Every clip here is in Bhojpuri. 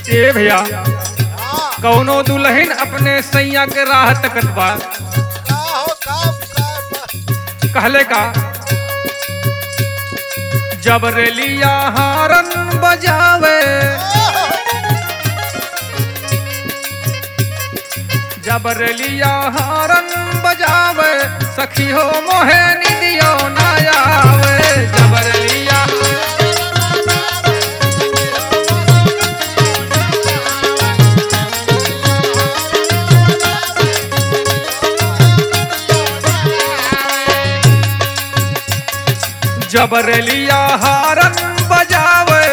ए भैया हाँ कौनो दुल्हन अपने सैया के राह तकत बा का हो काम का कहले का जब रेलिया हारन बजावे जब रेलिया हारन बजावे सखी हो मोहे निदियो ना आवे जब रेलिया जब रेलिया हारन बजावे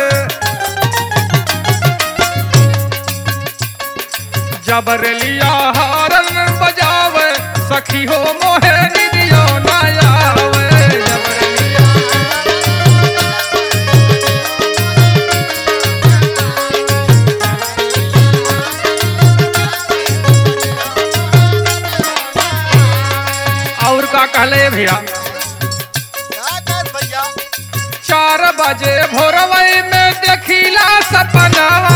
जब रेलिया हारन बजावे सखी हो मोहे निदियो ना आवे जब रेलिया और का कहले भैया क्या कर भैया चार बजे भोरवई में देखिला सपनावा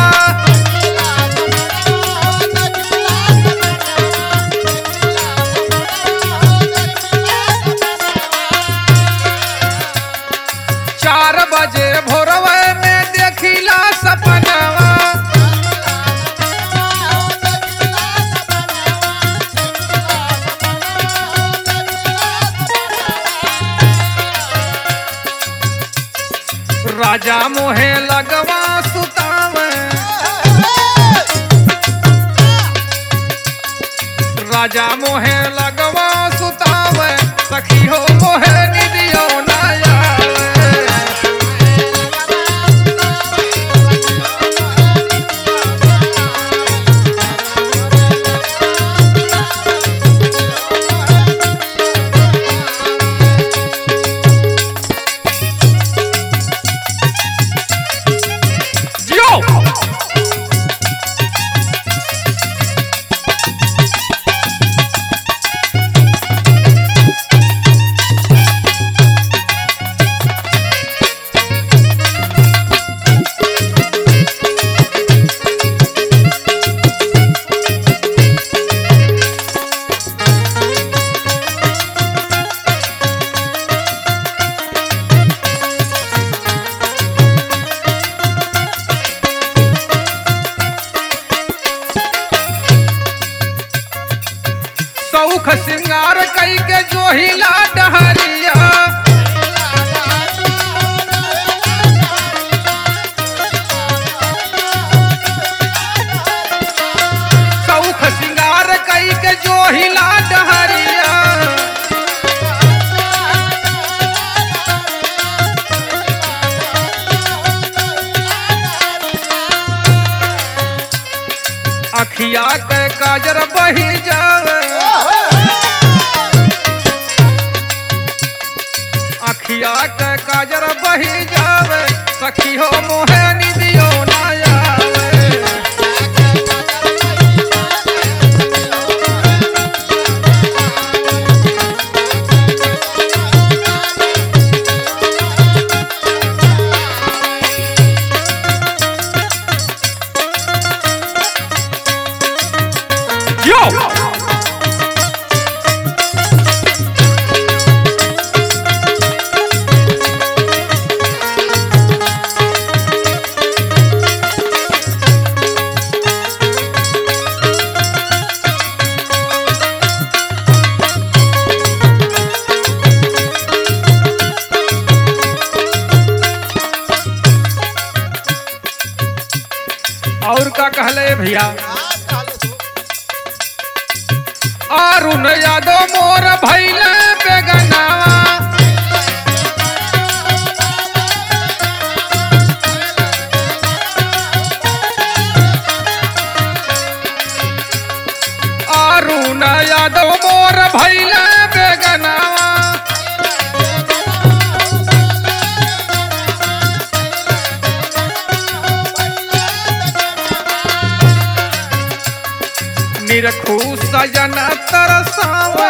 चार बजे भोरवई में देखिला सपनावा राजा मोहे लगवा सुतावे राजा मोहे लगवा सुतावे सखी हो मोहे निदियो ना आवे जियो सौख सिंगार कई के जोहिला डहरिया सौख सिंगार कई के जोहिला डहरिया अखिया के काजर बही जावे अखिया के काजर बही जावे सखी हो मोहे निदियो ना आवे Yo! और का कहले भैया अरुण यादव मोर भैले बेगनावा अरुण यादव मोर भैले बेगनावा निरखू सजन तरसावे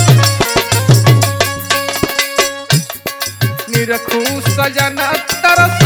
निरखू सजन तरस